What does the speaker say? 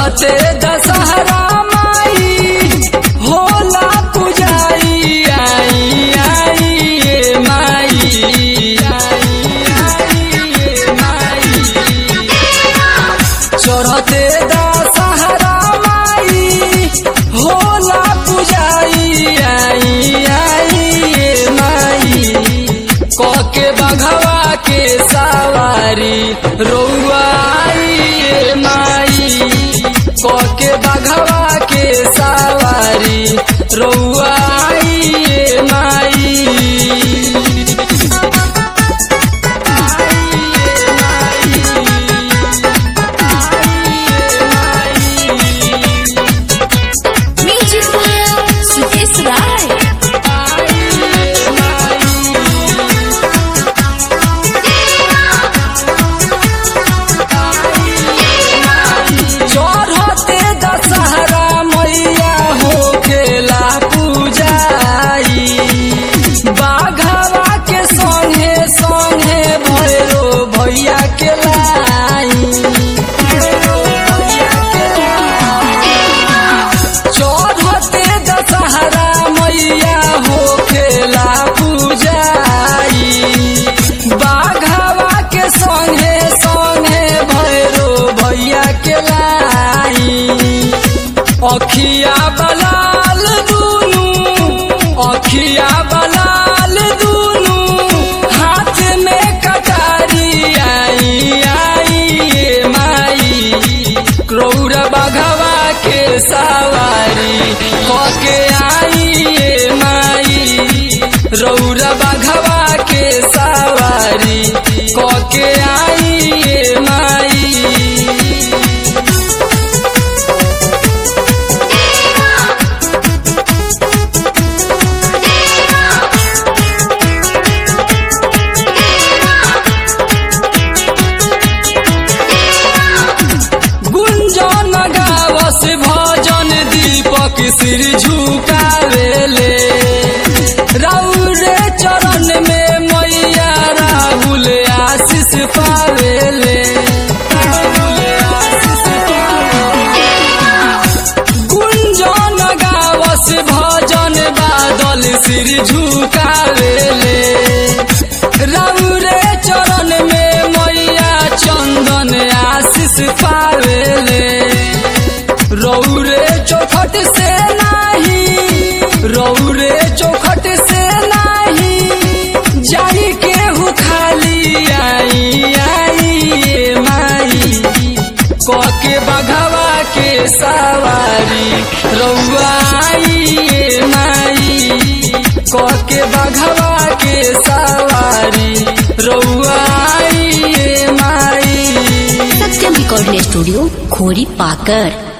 चढ़ते दशहरा माई होला पुजाई आई आई ये माई आई आई ये माई चढ़ते दशहरा माई होला पुजाई आई आई ये माई कके बघवा के सवारी रौआ आई ये माई कके बघवा के सवारी रौआ आई ये माई आई ये माई म्यूजिक सुकेश राय चढ़ते दशहरा मैया हो खेला पूजाई बाघवा के संगे संगे भैरो भैया के लाई भैरो भैया के लाई। चढ़ते दशहरा मैया हो खेला पूजाई बाघवा के संगे संगे भैरो भैया के लाई अखिया बलाल दुनू अखिया बलाल दुनू हाथ में कटारी आई आई ये माई क्रौर बघवा के सवारी होके आई ये माई रौर बघवा के सवारी होके आई ये माई गुंजन गावस भजन दीपक सिर झुकावेले राउरे चरण में मैया राहुल आशीष पावेले राहुल आशीष पावेले। गुंजन गावस भजन बादल सिर झुकावेले राउरे चरण में मैया चंदन आशीष पावेले रौरे चौखट से नाही रौरे चौखट से नाही जाई केहू खाली आई आई ये माई कके बघवा के सवारी रौआ आई ये माई कके बघवा के सवारी रौआ आई ये माई सत्यम रिकॉर्डिंग स्टूडियो खोरी पाकर